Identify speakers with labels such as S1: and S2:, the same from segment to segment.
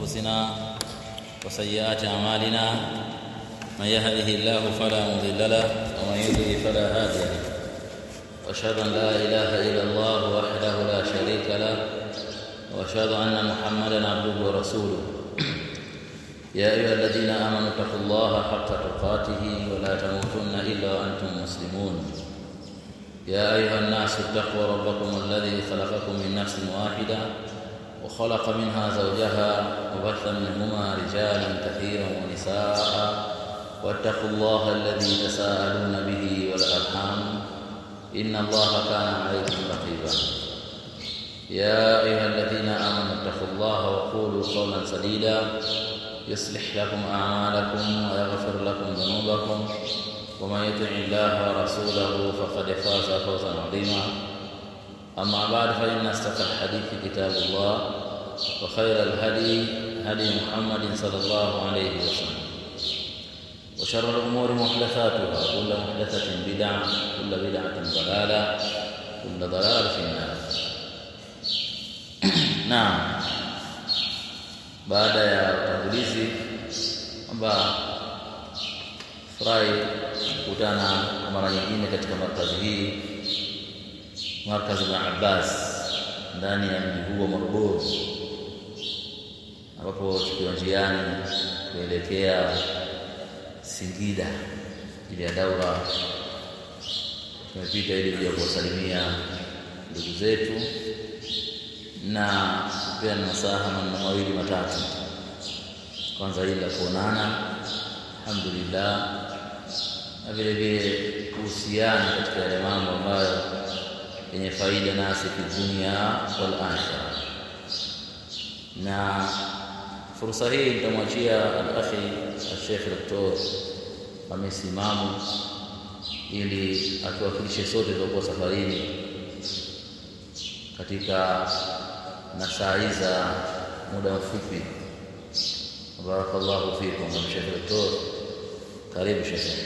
S1: أنفسنا وسيئات أعمالنا من يهده الله فلا مضل له ومن يضلل فلا هادي له وأشهد أن لا إله إلا الله وحده لا شريك له وأشهد أن محمدا عبده ورسوله يا أيها الذين آمنوا اتقوا الله حق تقاته ولا تموتن إلا وأنتم مسلمون يا أيها الناس اتقوا ربكم الذي خلقكم من نفس واحدة وخلق منها زوجها وبث منهما رجالا كثيرا ونساء واتقوا الله الذي تساءلون به والأرحام إن الله كان عليكم رقيبا يا أيها الذين آمنوا اتقوا الله وقولوا قولا سديدا يصلح لكم أعمالكم ويغفر لكم ذنوبكم ومن يطع الله ورسوله فقد فاز فوزا عظيما أما بعد فإن أصدق الحديث كتاب الله وخير الهدي هدي محمد صلى الله عليه وسلم وشر الأمور محدثاتها كل محدثة بدعة كل بدعة ضلالة كل ضلالة في النار نعم baada ya utangulizi kwamba furahi kukutana kwa mara nyingine katika markazi hii markazi la Abbas ndani ya mji huu wa Morogoro ambapo tukiwa njiani kuelekea Singida ili ya daura tumepita ili kuja kuwasalimia ndugu zetu na kupeana nasaha maneno mawili matatu. Kwanza hili la kuonana, alhamdulillah, na vile vile kuhusiana katika yale mambo ambayo yenye faida nasi fi dunia wal akhirah. Na fursa hii nitamwachia al-akhi al-Sheikh Dr. Hamisi Imamu ili atuwakilishe sote tuliokuwa safarini katika na saa hii za muda mfupi. Barakallahu fikum Sheikh Doktor, karibu Sheikh.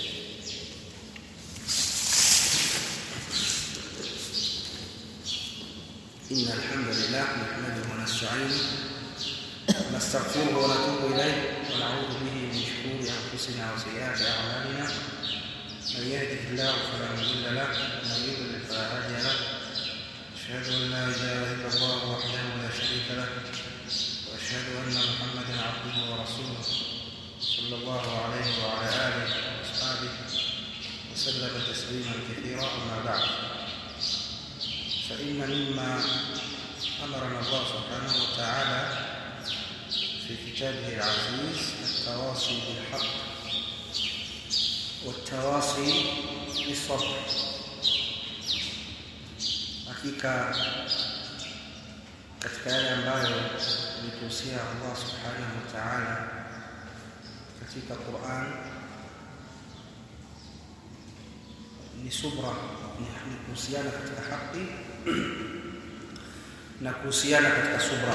S2: إن الحمد لله نحمده ونستعينه ونستغفره ونتوب إليه ونعوذ به من شرور أنفسنا وسيئات أعمالنا من يهده الله فلا مضل له ومن يضلل فلا هادي له أشهد أن لا إله إلا الله وحده لا شريك له وأشهد أن محمدا عبده ورسوله صلى الله عليه وعلى آله وأصحابه وسلم تسليما كثيرا أما بعد فإن مما أمرنا الله سبحانه وتعالى في كتابه العزيز التواصي بالحق والتواصي بالصبر hakika katika yale ambayo alituhusia Allah subhanahu wa ta'ala katika Qur'an ni subra ni kuhusiana katika haki na kuhusiana katika subra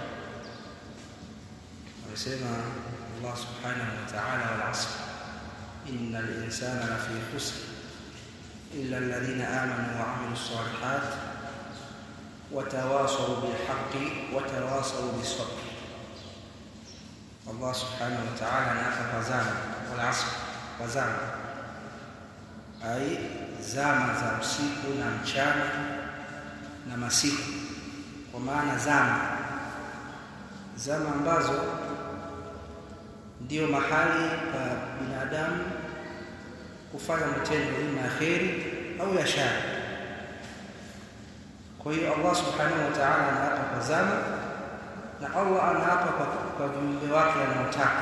S2: amesema Allah subhanahu wa ta'ala wal 'asr innal insana lafi khusr illa alladhina amanu wa 'amilus salihat وتواصوا بالحق وتواصوا بالصبر الله سبحانه وتعالى نافى وزاما والعصر وزاما أي zama za usiku na mchana na masiku kwa maana zama zama ambazo ndio mahali pa binadamu kufanya matendo ima ya kheri au ya shari kwa hiyo Allah subhanahu wa ta'ala anaapa kwa zama na Allah anaapa kwa, kwa viumbe wake anaotaka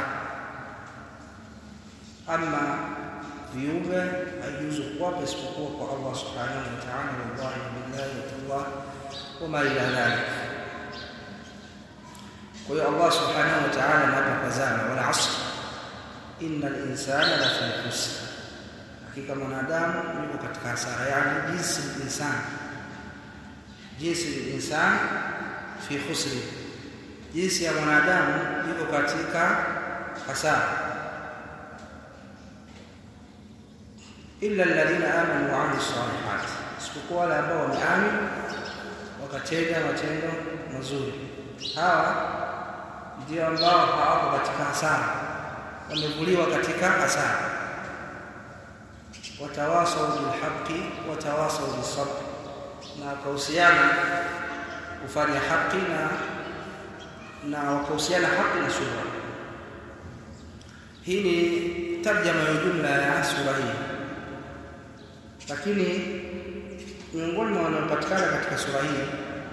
S2: ama viumbe haijuzu kuwapa isipokuwa kwa Allah subhanahu wa ta'ala wallahi billahi wa tallah wama ila dhalik kwa hiyo Allah subhanahu wa ta'ala anaapa kwa zama wal asr innal insana lafi khusr hakika mwanadamu yuko katika hasara yani jinsi insani jinsi insan fi khusri jinsi ya mwanadamu yuko katika hasara illa alladhina amanu wa amilus salihat isipokuwa wale ambao wameamini wakatenda matendo mazuri hawa ndio ambao hawako katika hasara wamevuliwa katika hasara watawasau bilhaqi watawasau bisabr na wakahusiana kufanya haki na na wakahusiana haki na subra hii ni tarjama ya jumla ya sura hii lakini miongoni mwa wanaopatikana katika sura hii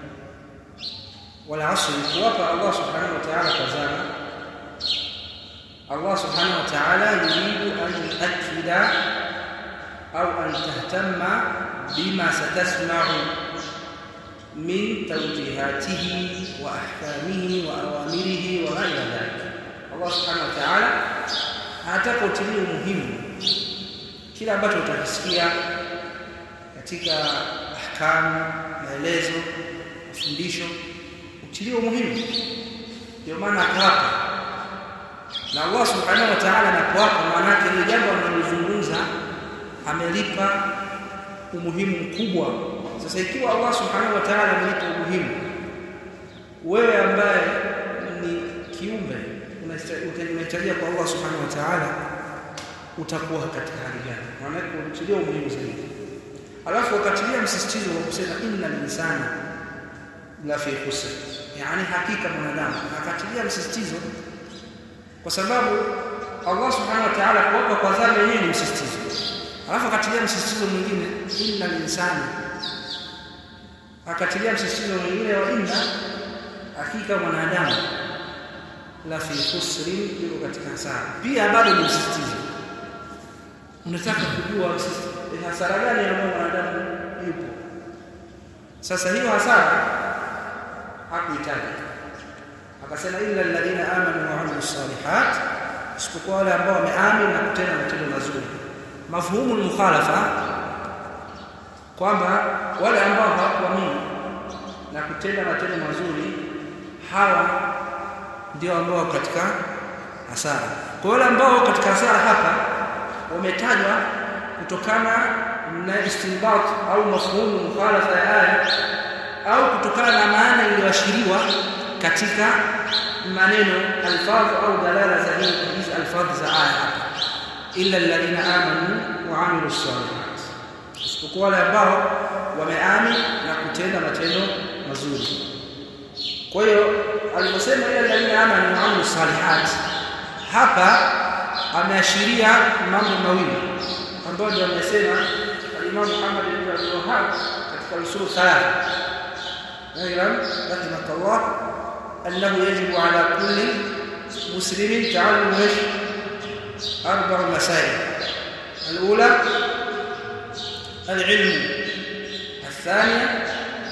S2: wala asri kuwapa Allah subhanahu wa ta'ala kazama Allah subhanahu wa ta'ala yuridu an yuakkida au an tahtamma bima satasma'u min tawjihatihi wa ahkamihi wa awamirihi wa ghayri dhalik Allah subhanahu wa ta'ala anataka utilie umuhimu kila ambacho utakisikia katika ahkamu maelezo mafundisho utilie umuhimu ndio maana akawapa na Allah subhanahu wa ta'ala anapowapa maana yake ile jambo analozungumza amelipa umuhimu mkubwa sasa ikiwa Allah subhanahu wa ta'ala amelipa umuhimu wewe ambaye ni kiumbe unahitajia kwa Allah subhanahu wa ta'ala utakuwa katika hali gani maana yake unatilia umuhimu zaidi alafu wakatilia msisitizo wa kusema inna linsana la fi khusr yani hakika mwanadamu akatilia msisitizo kwa sababu Allah subhanahu wa ta'ala kuwapa kwa dhana yenyewe ni msisitizo alafu akatilia msisitizo mwingine inna linsana akatilia msisitizo mwingine wa inna hakika mwanadamu la fi khusrin yuko katika hasara pia bado ni msisitizo unataka kujua hasara gani ambayo mwanadamu yupo sasa hiyo hasara hakuhitaji akasema illa alladhina amanu wa amilus salihat isipokuwa wale ambao wameamini na kutenda matendo mazuri mafhumu mukhalafa kwamba wale ambao hawakuamini na kutenda matendo mazuri hawa ndio ambao katika hasara kwa wale ambao katika hasara hapa wametajwa kutokana na istinbat au mafhumu mukhalafa ya aya au kutokana na maana iliyoashiriwa katika maneno alfadhu au dalala za hizi alfadhu za aya illa alladhina amanu wa amilu salihat isipokuwa wale ambao wameamini na kutenda matendo mazuri kwa hiyo aliposema illa alladhina amanu wa amilu salihat hapa ameashiria mambo mawili ambayo ndio amesema al-Imam Muhammad ibn Abdul Wahhab katika usul thalatha اعلم رحمك الله انه يجب على كل مسلم تعلم ايش اربع مسائل الاولى العلم الثانيه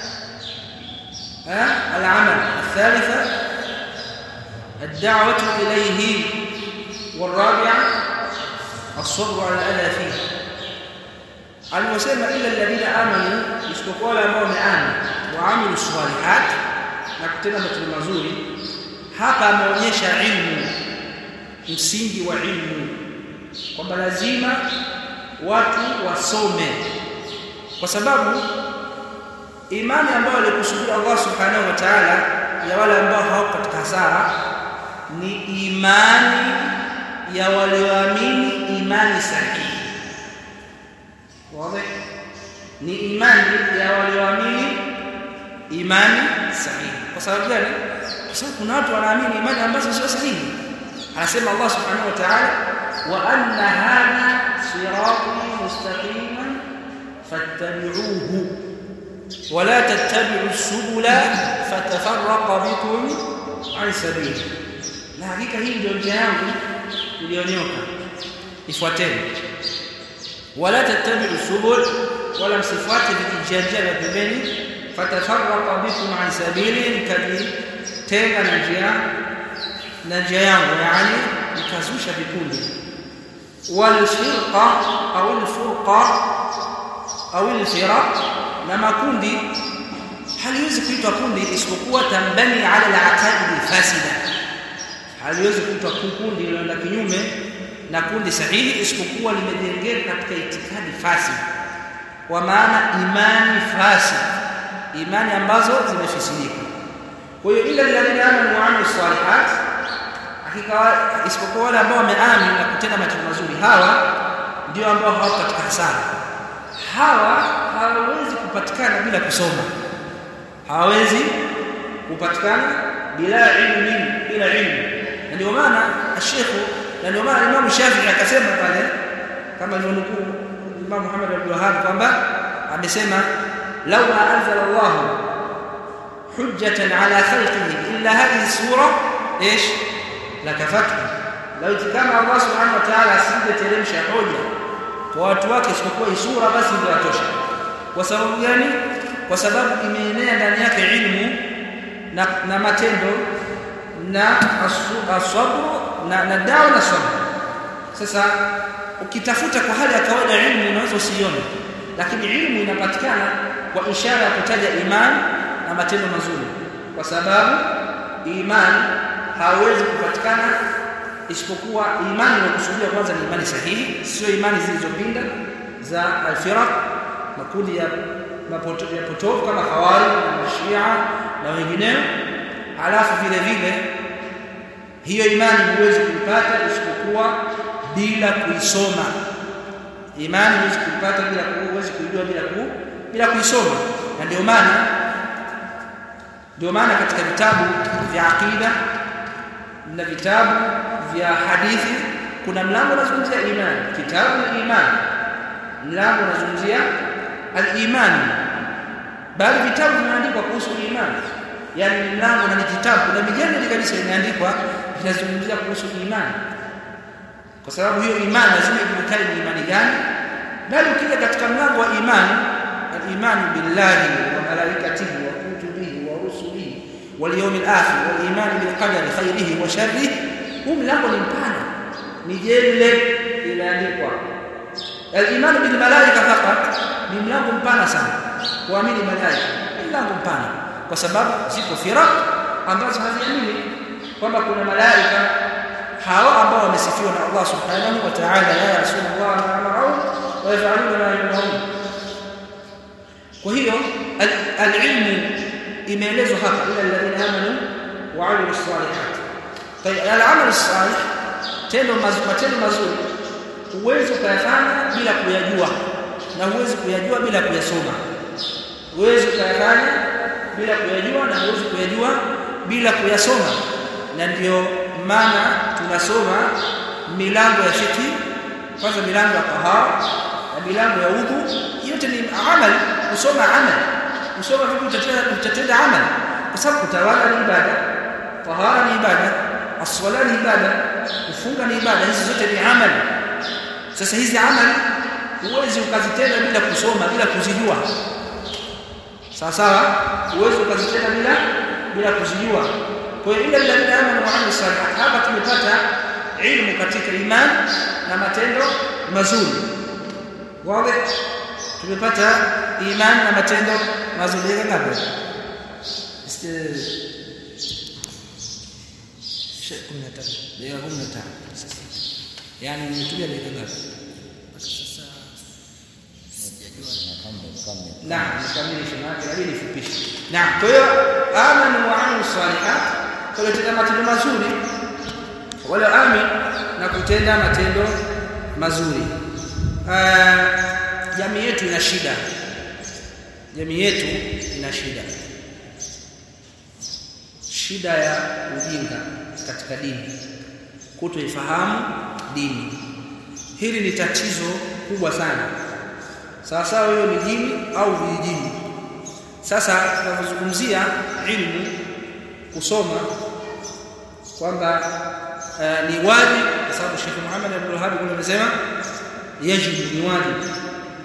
S2: ها العمل الثالثه الدعوه اليه والرابعه الصبر على الاذى فيه المسلم الا الذين امنوا isipokuwa wale ambao wameamini waamilu salihat na kutenda matendo mazuri hapa ameonyesha ilmu msingi wa ilmu kwamba lazima watu wasome kwa sababu imani ambayo alikusudia Allah subhanahu wa ta'ala ya wale ambao hawako katika hasara ni imani ya walioamini imani sahihi wazi ni imani ya walioamini imani sahihi kwa sababu gani kwa sababu kuna watu wanaamini imani ambazo sio sahihi anasema Allah subhanahu wa ta'ala wa anna hadha sirati mustaqiman fattabi'uhu ولا تتبعوا السبل فتفرق بكم عن سبيله na hakika hii ndio njia yangu iliyonyoka ifuateni wala tattabi'u subul wala msifuate vijanja vya pembeni fatafarraqa bikum an sabili mkajitenga na njia na njia yangu yani mkazusha vikundi walfirqa au alfurqa au alfiraq na makundi haliwezi kuitwa kundi isipokuwa tambani ala al-aqaid fasida haliwezi kuitwa kundi linaloenda kinyume na kundi sahihi isipokuwa limejengeka katika itikadi fasida kwa maana imani fasid imani ambazo zimefisidika kwa hiyo ila alladhina amanu wa amilus salihat hakika isipokuwa wale ambao wameamini na kutenda matendo mazuri hawa ndio ambao hawako katika hasara hawa hawawezi kupatikana bila kusoma hawawezi kupatikana bila ilmu bila ilmu na ndio maana ashekhu na ndio maana Imam Shafi'i akasema pale kama alivyonukuu Imam Muhammad bin Wahhab kwamba amesema law ma anzala Allah hujjatan ala khalqihi illa hadhihi sura ايش lakafatu lau kama Allah subhanahu wa ta'ala asingeteremsha hoja kwa watu wake isipokuwa hii sura basi ndio yatosha kwa sababu gani kwa sababu imeenea ndani yake ilmu na, na matendo na asabru na, na dawa na sabr sasa ukitafuta kwa hali ya kawaida ilmu unaweza usione lakini ilmu inapatikana kwa ishara ya kutaja imani na matendo mazuri kwa sababu imani hawezi kupatikana isipokuwa imani inayokusudia kwanza ni imani sahihi sio imani zilizopinda za alfiraq makundi ya mapoto, ya potofu kama hawari na shia na wengineo halafu vile vile hiyo imani huwezi kuipata isipokuwa bila kuisoma imani huwezi kuipata bila huwezi kuijua bila ku, bila kuisoma na ndio maana ndio maana katika vitabu vya aqida na vitabu vya hadithi kuna mlango unazungumzia imani kitabu al-iman mlango unazungumzia al-iman bali vitabu vimeandikwa kuhusu imani yani ni mlango na ni kitabu kuna mijadala kabisa imeandikwa inazungumzia kuhusu imani kwa sababu hiyo imani lazima ijulikane ni imani gani bali ukija katika mlango wa imani al-iman billahi wa malaikatihi wa kutubihi wa rusulihi wal yawmil akhir wal iman bil qadari khairihi wa sharrihi huu mlango ni mpana ni jele imeandikwa al-iman bil malaika faqat ni mlango mpana sana kuamini malaika ni mlango mpana kwa sababu ziko firaq ambazo haziamini kwamba kuna malaika hao ambao wamesifiwa na Allah subhanahu wa ta'ala la yasuna Allah ma amara wa yaf'aluna ma yu'marun kwa hiyo al-ilmu imeelezwa hapa ila alladhina amanu wa 'amilus salihat طيب al-amal salih tendo mazuri matendo mazuri huwezi kuyafanya bila kuyajua na huwezi kuyajua bila kuyasoma huwezi kuyafanya bila kuyajua na huwezi kuyajua bila kuyasoma na ndio maana tunasoma milango ya shiki kwanza milango ya tahara na milango ya udhu yote ni amali kusoma amali kusoma vipi utatenda utatenda amali kwa sababu kutawala ni ibada tahara ni ibada aswala ni ibada kufunga ni ibada hizi zote ni amali sasa hizi amali huwezi ukazitenda bila kusoma bila kuzijua sawa sawa huwezi ukazitenda bila bila kuzijua kwa hiyo ila alladhina amanu wa amilus salihat hapa tumepata ilmu katika iman na matendo mazuri wazi tumepata iman na matendo mazuri ya ngapi dakika 15 yani nimetumia dakika ngapi Naam, nikamilishe maana inabidi nifupishe. Naam, kwa hiyo amanu wa amilu salihat, kwa hiyo tenda matendo mazuri wale amin na kutenda matendo mazuri. Jamii yetu ina shida, jamii yetu ina shida, shida ya ujinga katika dini, kutoifahamu dini. Hili ni tatizo kubwa sana sawa sawa hiyo mijini au vijijini sasa tunazungumzia ilmu kusoma kwamba uh, ni wajibu kwa sababu Sheikh Muhammad Abdul Wahhab kuna amesema yajibu ni wajibu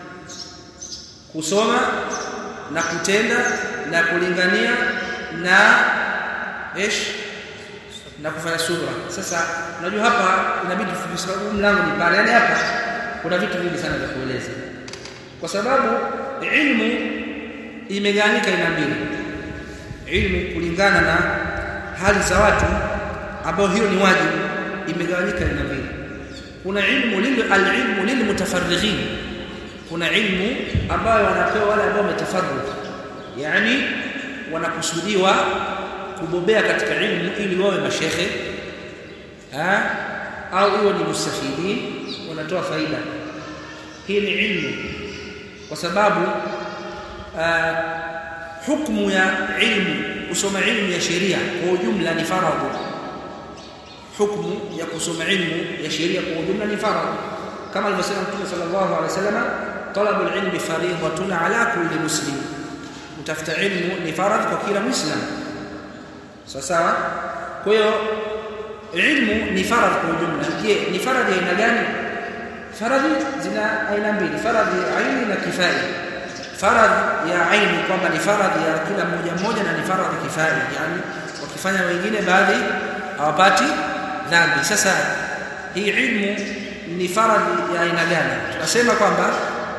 S2: kusoma na kutenda na kulingania na ish na kufanya subra sasa unajua hapa inabidi sababu mlango ni pale yani hapa kuna vitu vingi sana vya kueleza kwa sababu ilmu imegawanyika aina mbili ilmu kulingana na hali za watu ambao hiyo ni wajibu imegawanyika aina mbili kuna ilmu lil alilmu lilmutafarrighin kuna ilmu ambayo wanapewa wale ambao wametafarrugh yani wanakusudiwa kubobea katika ilmu ili wawe mashehe ha? au iwe ni mustafidin wanatoa faida hii ni ilmu kwa sababu uh, hukmu ya ilmu kusoma ilmu ya sheria kwa ujumla ni faradhu hukmu ya kusoma ilmu ya sheria kwa ujumla ni faradhu kama alivyosema Mtume sallallahu alaihi wasallam talabu alilmi fariidatun ala kulli muslim kutafuta ilmu ni faradhi kwa kila muislam sawa sawa kwa hiyo ilmu ni faradhi kwa ujumla je ni faradhi aina gani faradhi zina aina mbili faradhi aini na kifai faradhi ya aini kwamba ni faradhi ya kila mmoja mmoja na ni faradhi kifai yani wakifanya wengine baadhi hawapati dhambi sasa hii ilmu ni faradhi ya aina gani tunasema kwamba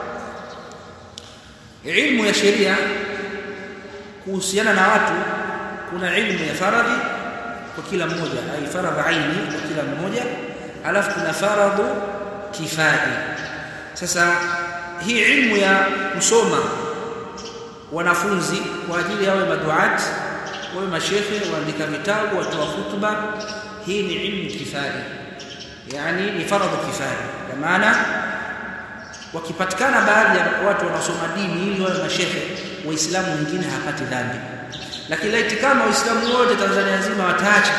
S2: ilmu ya sheria kuhusiana na watu kuna ilmu ya faradhi kwa kila mmoja ai faradhi aini kwa kila mmoja alafu kuna faradhu kifai sasa hii ilmu ya kusoma wanafunzi kwa ajili yawe maduat wawe mashekhe waandika vitabu watoa hutuba hii ni ilmu kifai yani ni faradhu kifai kwa maana wakipatikana baadhi ya watu wanaosoma dini ili wawe mashehe waislamu wengine hapati dhambi lakini laiti kama waislamu wote Tanzania nzima wataacha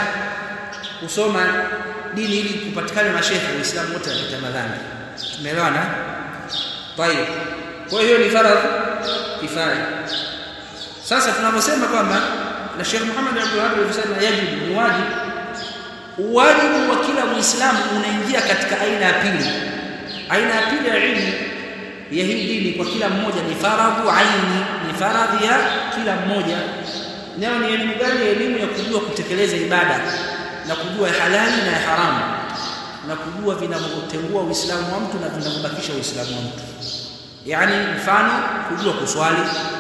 S2: kusoma dini ili kupatikane mashehe waislamu wote wapata madhambi tumeelewana tayeb kwa hiyo ni faradhi kifaya sasa tunaposema kwamba na Sheikh Muhammad Abdul Wahab alisema yajibu ni wajibu wajibu wa kila muislamu unaingia katika aina ya pili aina ya pili ya ilmu ya hii dini kwa kila mmoja ni faradhu aini ni faradhi ya kila mmoja nayo ni elimu gani elimu ya kujua kutekeleza ibada na kujua halali na haramu na kujua vinavyotengua uislamu wa mtu na vinavyobakisha uislamu wa mtu yani mfano kujua kuswali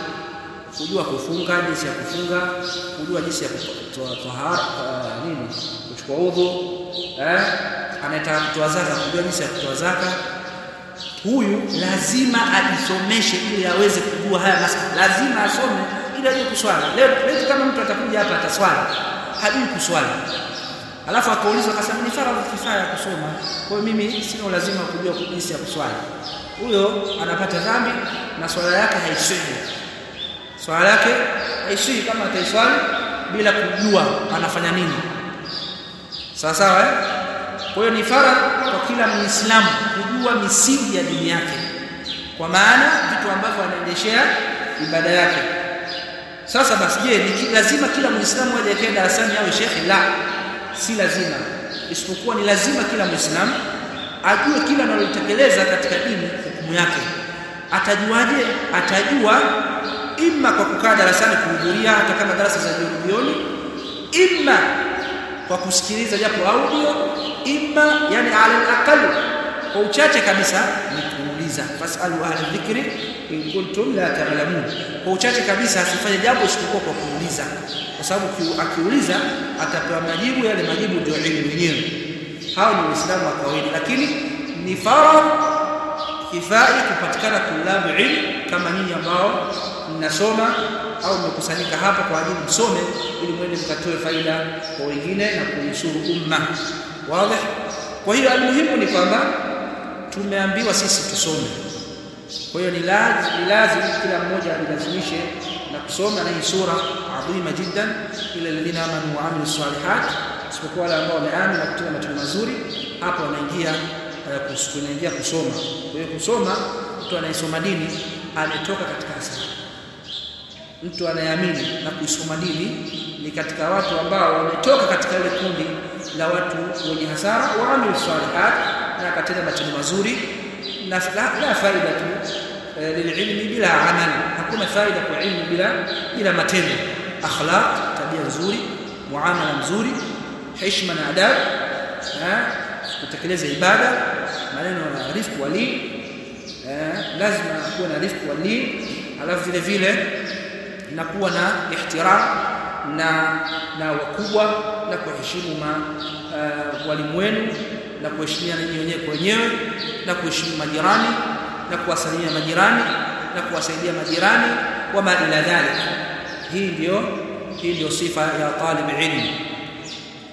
S2: kujua kufunga jinsi ya kufunga kujua jinsi ya kutoa tahara nini kuchukua udhu eh anataka kutoa zaka kujua jinsi ya kutoa zaka huyu lazima ajisomeshe ili aweze kujua haya masuala lazima asome ili ajue kuswali leo leo kama mtu atakuja hapa ataswali hajui kuswali alafu akaulizwa akasema ni faradhi kifaya kusoma kwa hiyo mimi sina lazima kujua jinsi ya kuswali huyo anapata dhambi na swala yake haiswihi swala yake haiswihi kama ataiswali bila kujua anafanya nini sawa sawa eh? kwa hiyo ni faradhi kwa kila muislamu kujua misingi ya dini yake kwa maana vitu ambavyo anaendeshea ibada yake sasa basi je ni lazima kila muislamu aje akae darasani awe shekhi la si lazima isipokuwa ni lazima kila muislamu ajue kila analotekeleza katika dini hukumu yake atajuaje atajua imma kwa kukaa darasani kuhudhuria hata kama darasa za jioni jioni imma kwa kusikiliza japo audio imma yani ala aqal kwa uchache kabisa ni kuuliza fasalu ahla dhikri in kuntum la ta'lamun kwa uchache kabisa asifanye jambo isipokuwa kwa kuuliza kwa sababu akiuliza atapewa majibu yale majibu ndio elimu yenyewe hao ni waislamu wa kawaida lakini ni faradhi kifai kupatikana tulabu ilmu kama nyinyi ambao mnasoma au mmekusanyika hapa kwa ajili msome ili mwende mkatoe faida kwa wengine na kuisuru umma wazi kwa hiyo almuhimu ni kwamba tumeambiwa sisi tusome kwa hiyo ni lazima ni lazima kila mmoja ajilazimishe na kusoma na hii sura adhima jiddan ila alladhina amanu wa amilu salihat isipokuwa wale ambao wameamini na kutenda matendo mazuri hapo wanaingia kunaingia kusoma kwa hiyo kusoma mtu anayesoma dini ametoka katika hasara mtu anayeamini na kuisoma dini ni katika watu ambao wametoka katika ile kundi la watu wenye hasara wa amilu salihat na akatenda matendo mazuri na la, la faida tu lililmi bila amali hakuna faida kwa ilmu bila bila matendo akhlaq tabia nzuri muamala mzuri heshima na adabu kutekeleza ibada maneno na rifq wali lazima kuwa na rifq wali alafu vile vile na kuwa na ihtiram na na wakubwa na kuheshimu ma uh, walimu wenu na kuheshimiana nyinyi wenyewe kwa wenyewe na kuheshimu majirani na kuwasalimia majirani na kuwasaidia majirani wama ila dhalik hii ndio hii ndio sifa ya talib ilmu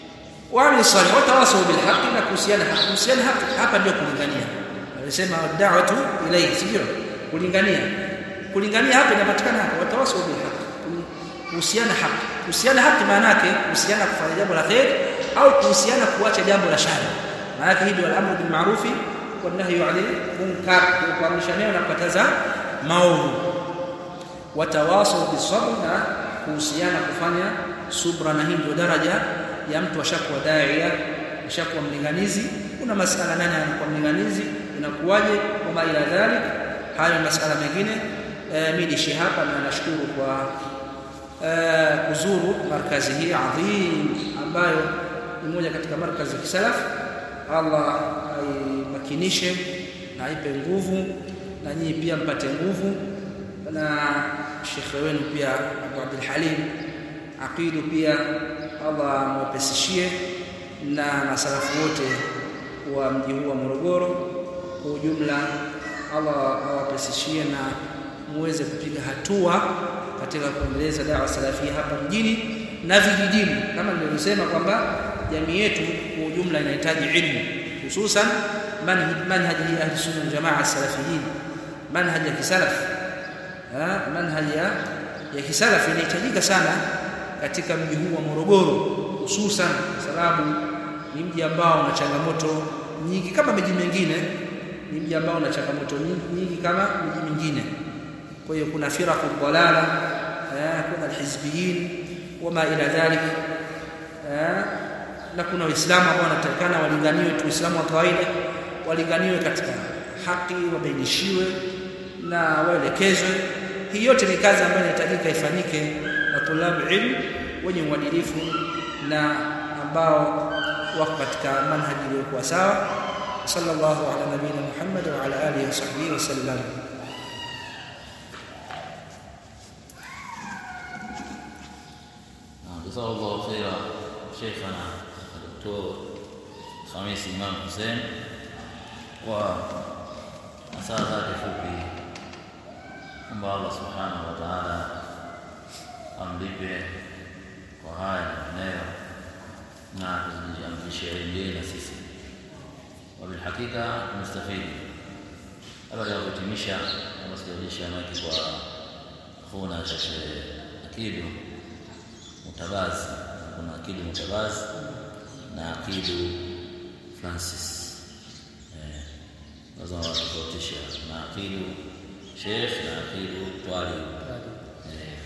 S2: waamili salih watawasau bilhaqi na kuhusiana haki kuhusiana haki hapa ndio kulingania alisema da'watu ilayhi sivyo kulingania kulingania hapa inapatikana hapa watawasau bilhaqi kuhusiana haki kuhusiana haki maana yake kuhusiana kufanya jambo la khair au kuhusiana kuacha jambo la shari maana yake hii ndio al-amru bil ma'ruf wa nahyu 'anil munkar kuamrisha mema na kukataza maovu watawasau bisabr na kuhusiana kufanya subra na hii ndio daraja ya mtu ashakuwa daia ashakuwa mlinganizi kuna masala nani anakuwa mlinganizi inakuwaje kama ila dhalik haya masala mengine e, mimi nishi hapa na nashukuru kwa e, kuzuru markazi hii adhim ambayo ni moja katika markazi ya kisalaf Allah aimakinishe na aipe nguvu na nyinyi pia mpate nguvu na shekhe wenu pia Abu Abdul Halim aqidu pia Allah amwepesishie na masalafu wote wa mji huu wa Morogoro kwa ujumla Allah awapesishie na muweze kupiga hatua katika kuendeleza dawa salafia hapa mjini na vijijini kama nilivyosema kwamba jamii yetu kwa ujumla inahitaji ilmu hususan manhaji hii ahli sunna wal jamaa salafiyin manhaj ya kisalaf manhaj ya ya kisalaf inahitajika sana katika mji huu wa Morogoro hususan kwa sababu ni mji ambao una changamoto nyingi kama miji mingine ni mji ambao una changamoto nyingi kama miji mingine kwa hiyo kuna firaqu dalala kuna alhizbiyin wama ila dhalik na kuna waislamu ambao wanatakana walinganiwe tu waislamu wa kawaida walinganiwe katika haki wabainishiwe na waelekezwe hii yote ni kazi ambayo inahitajika ifanyike na tulabu ilmu wenye uadilifu na ambao wako katika manhaji iliyokuwa sawa sallallahu ala nabiyina Muhammad wa ala alihi wa sahbihi wa sallam
S1: جزاه الله خيرا شيخنا الدكتور خميس إمام حسين وأسأل هذه fupi kwamba Allah subhanahu wa ta'ala amlipe kwa haya nayo na tuziamrishie elimu na sisi wabilhakika tumestafidi baada ya kuhitimisha kama sijaonyesha maki kwa khuna shekhe akidu mutabazi kuna akidu mutabazi na akidu francis eh lazima watofautisha na akidu sheikh na akidu twali eh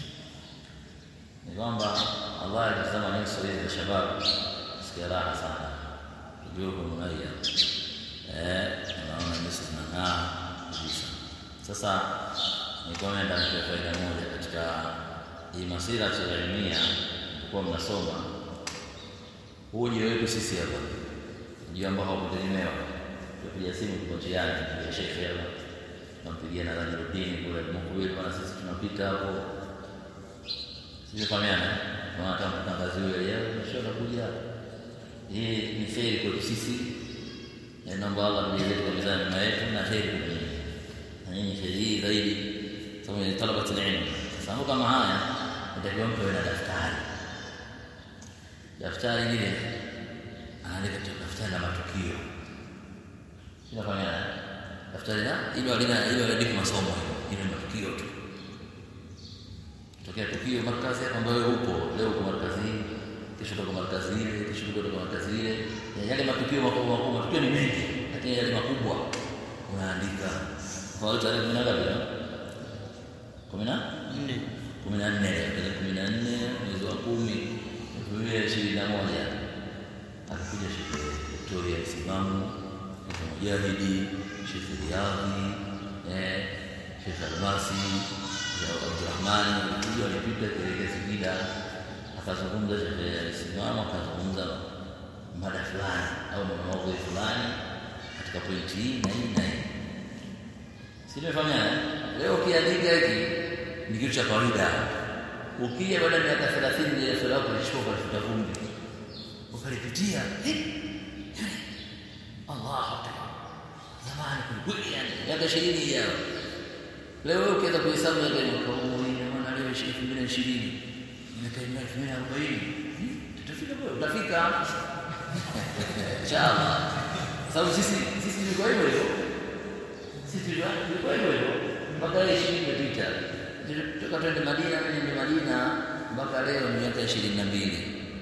S1: ni kwamba Allah alisema nyuso hizi za shabab sikia raha sana juhu munaya eh unaona nyuso zinang'aa kabisa sasa nikomenda mpe faida moja katika hii masira tunayoimia kwa mnasoma huu ujio wetu sisi hapa ujio ambao haukutegemewa tupigia simu tuko njiani tupigia shekhe hapa tunampigia na Rajuludini kule Mkuwili bwana sisi tunapita hapo sijafahamiana maana kama mtangaziwe leo mwisho anakuja hii ni kheri kwetu sisi na naomba Allah mjalie kwa mizani mema yetu na kheri kwa nyinyi na nyinyi kheri hii zaidi sababu ni talabati ilmu sasa mambo kama haya nitakiwa mtu awe na daftari daftari lile anaandika tu daftari la matukio sinafahamiana daftari la ilo alina ilo aandika masomo ile matukio tu tokea tukio markazi hapa ambayo upo leo uko markazi hii kesho uko markazi ile kesho uko markazi ile yale matukio makubwa makubwa matukio ni mengi lakini yale makubwa unaandika kwa hiyo tarehe kumi na ngapi kumi na kumi na nne tarehe kumi na nne mwezi wa kumi elfu mbili ishirini na moja akakuja shekhe Victoria Msimamo shekhe Mujahidi shekhe Riyadhi eh shekhe Almasi Abdurahmani walikuja walipita kuelekea Singida, akazungumza shekhe alisimama, akazungumza mada fulani au maudhui fulani katika pointi hii na hii na hii. Si tumefanya leo, ukiandika hiki ni kitu cha kawaida. Ukija baada ya miaka thelathini ile swali lako lichukua ukalifuta vumbi ukalipitia, Allahu akbar, zamani kwelikweli, yani miaka ishirini ijayo Leo wewe ukianza kuhesabu ya mwaka huu ina maana leo elfu mbili na ishirini miaka elfu mbili na arobaini tutafika kwa utafika inshallah sababu sisi sisi tulikuwa hivyo hivyo sisi tulikuwa tulikuwa hivyo hivyo mpaka leo ishirini imepita toka twende Madina mimi ni Madina mpaka leo ni miaka ishirini na mbili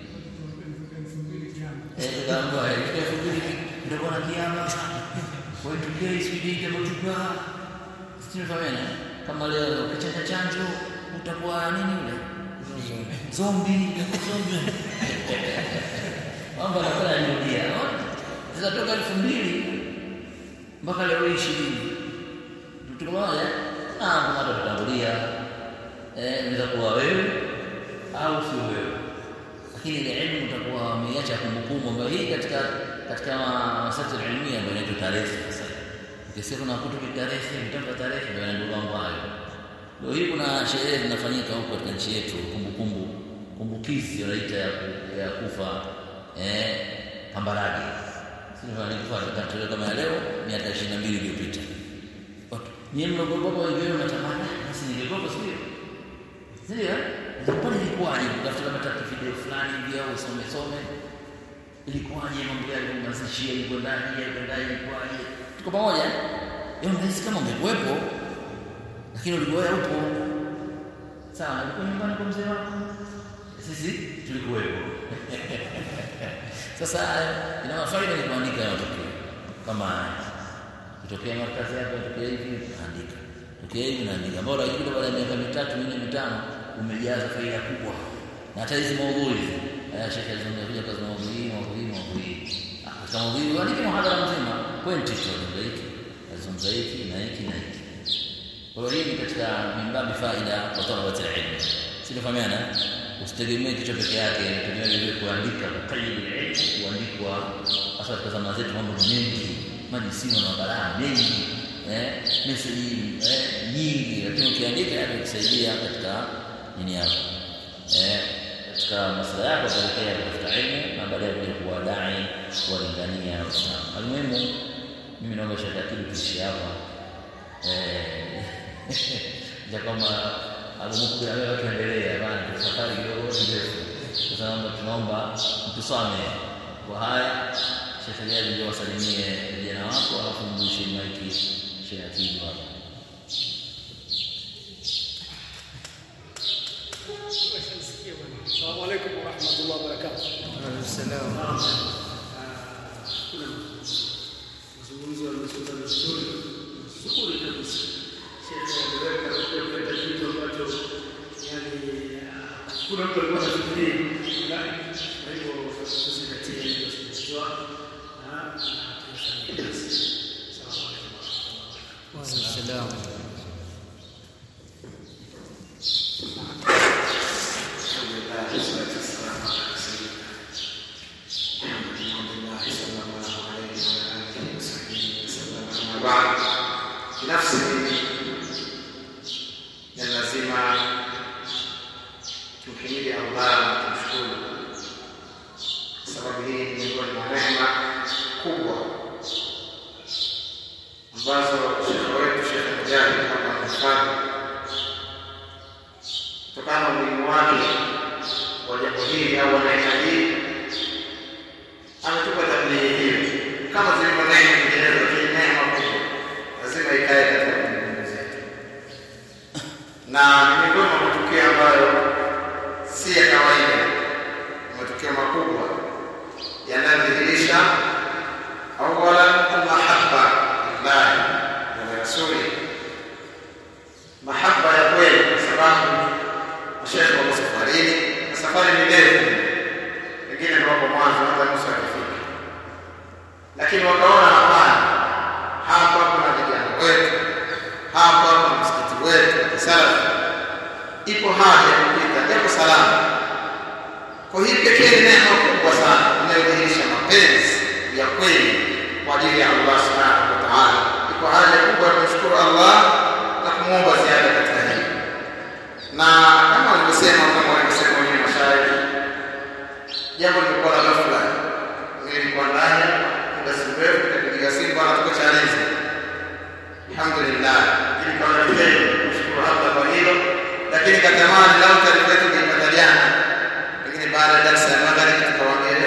S1: eh tukaambiwa elfu mbili ndio kuna kiama kwa hiyo tukio isije itamotuka Sinifahamiana? Kama leo ukichanja chanjo utakuwa nini ule? Zombi, zombi. Mambo yanakuwa yanarudia. Sasa toka elfu mbili mpaka leo hii ishirini. Tuko pamoja? Na kama tutatangulia eh, inaweza kuwa wewe au sio wewe. Lakini ile elimu utakuwa umeiacha kumbukumbu ambayo hii katika katika masati ilmia ambayo inaitwa tarehe sasa ukisikia kuna kutu tarehe mtampa tarehe ndio ndio mambo hayo leo hii kuna sherehe zinafanyika huko katika nchi yetu kumbukumbu kumbukizi wanaita ya, ya kufa eh Kambarage sio fanya kufa katika kama ya leo miaka 22 iliyopita nyinyi mnagogopa wengine mnatamani basi ningegopa sio sio Zapani ilikuwaje kutafuta kama tatu video fulani hivi au usome some ilikuwaje mambo yale mazishia ilikwendaje ilikwendaje ilikuwaje tuko pamoja yeye unahisi kama ungekuwepo lakini ulikuwa upo sawa ulikuwa nyumbani kwa mzee wako sisi tulikuwepo sasa ina mafaida ni kuandika matokeo kama kutokea markazi yako tokea hivi andika tokea hivi naandika bora ikija baada ya miaka mitatu minne mitano umejaza faida kubwa na hata hizi maudhui haya shekhe alizungumzia kazi maudhui maudhui maudhui kama vile andike muhadhara mzima pointi tu hiki azungumza hiki na hiki na hiki kwa hiyo hii katika mimbabi faida kwa talabati ilmu sinafahamiana usitegemee kichwa peke yake tegemea vile kuandika kukaidi ilmu kuandikwa hasa katika zama zetu mambo mengi majisimu na mabalaa mengi eh message eh nyingi lakini ukiandika yake kusaidia katika nini yako eh katika masuala yako kuelekea kutafuta elimu na baadaye kuja kuwa dai kuwalingania Waislamu. Almuhimu, mimi naomba shaka akili tuishi hapa eh, ja kama agumuku ya wewe tuendelee, bana safari kidogo ndefu. Sasa naomba tunaomba mtusame kwa haya. Sheikh Jadi ndio wasalimie vijana wako, alafu mrudishie maiki Sheikh Atibu hapa.
S3: السلام عليكم ورحمة الله وبركاته.
S2: Waalaikumsalam.
S3: Mazungumzo yamezungumza vizuri, vizuri kabisa. Sheikh ameweka kuleta kitu ambacho yani kuna mtu alikuwa anafikiria fulani, kwa hivyo tuzingatie iliyozungumzwa na tuifanyie kazi. Assalamu alaikum warahmatullahi
S2: Waalaikumsalam.
S4: binafsi ni lazima tumhimidi Allah na tumshukuru, sababu hii ni miongoni mwa rehema kubwa ambazo shekhe wetu Shekhe Mujahid hapa amefanya kutokana na umuhimu wake wa jambo hili au wanaita hii, ametupa tathmini hiyo kama zilivyo neema nyinginezo, lakini neema kubwa lazima ikae katika kumbukumbu zetu, na ni miongoni mwa matukio ambayo si ya kawaida, ni matukio makubwa yanayodhihirisha awalan almahabba lillahi wa rasuli, mahaba ya kweli, kwa sababu mashekhe wako safarini na safari ni ndefu, pengine ndio wako mwanzo hata nusu akifika, lakini wakaona hapana, hapa kuna vijana wetu, hapa kuna msikiti wetu wa kisalafi, ipo haja ya kupita japo salama. Kwa hii pekee ni neema kubwa sana inayodhihirisha mapenzi ya kweli kwa ajili ya Allah subhanahu wa ta'ala. Iko haja kubwa ya kumshukuru Allah na kumwomba ziada katika hili, na kama walivyosema kama walivyosema wenyewe mashairi, jambo limekuwa la ghafla. Mimi nilikuwa ndani muda si mrefu, nikapigiwa simu, bwana, tuko Chalinze. Alhamdulillah, ili kwa heri, kumshukuru Allah kwa hilo, lakini katamani lau taarifa yetu ingeipata jana, lakini baada ya darasa ya magharibi tukawaambia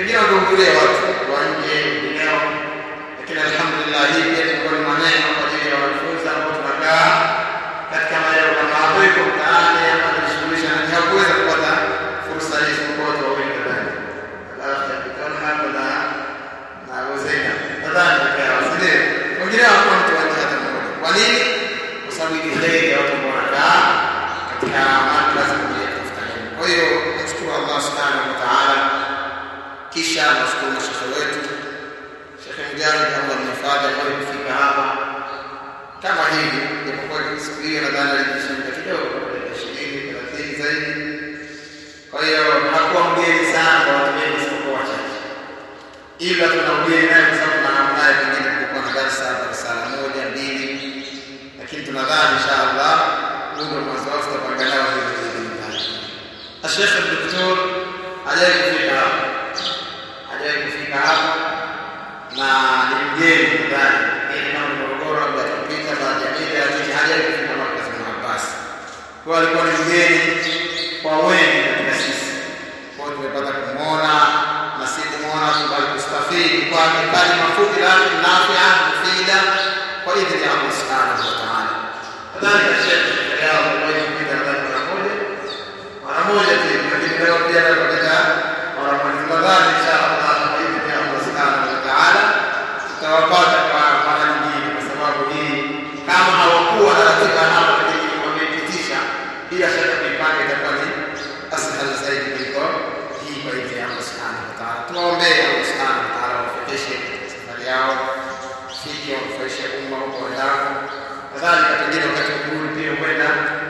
S4: pengine wangehudhuria watu wa nje wengineo, lakini alhamdulillah hii pia ilikuwa ni maneno kwa ajili ya wanafunzi ambao tunakaa katika maeneo kama hapo iko mtaani ama najishughulisha na hakuweza kupata fursa hii isipokuwa watu wawili ndani alafu tapitana hapo na na Hussein nadhani peke yao si ndio? Wengine hawakuwa mtu wanne hata mmoja. Kwa nini? Kwa sababu ni heri ya watu ambao wanakaa katika madrasa kwa ajili ya kutafuta elimu. Kwa hiyo nashukuru Allah subhanahu wa ta'ala, kisha nashukuru mashekhe wetu Shekhe Mujahid, Allah mhifadhi, ambaye kufika hapa kama hivi, japokuwa siku hiyo nadhani alijishinda kidogo, dakika ishirini thelathini zaidi. Kwa hiyo hakuwa mgeni sana kwa watu wengi isipokuwa wachache ila tuna ugeni naye kwa sababu tunahamu naye, pengine kulikuwa na darsa darasala moja mbili, lakini tunadhani inshallah huu ndio mwanzo wao, tutapanga nao hivi biidhnillah. Ashekhe Doktor hajawahi kufika hapa, hajawahi kufika hapa na ni mgeni nadhani, ili kama ni Morogoro labda atapita baada ya mida, lakini hajawahi kufika Markaz Ibn Abbas. Kwa hiyo alikuwa ni mgeni kwa wengi katika sisi, kwa hiyo tumepata kumwona na si kumwona tu bali kustafidi kwake kalima fupi lakini nafia mufida kwa idhini ya Allah subhanahu wa ta'ala. Kadhalika Sheikh yao aliwahi kupita nadhani mara moja mara moja tu, lakini leo pia leo katika mara moja. Tunadhani inshallah kwa idhini ya Allah subhanahu wa ta'ala tutawapata kwa mara nyingine, kwa sababu hii kama hawakuwa na ratiba hapa, lakini wameipitisha, bila shaka kuipanga itakuwa ni ashal zaidi kuliko hii kwa idhini ya Allah subhanahu wa ta'ala. Tuwaombee Allah subhanahu wa ta'ala wafikishe safari yao, fiki wanufaishe umma huko wendako, kadhalika pengine wakati wa kurudi pia huenda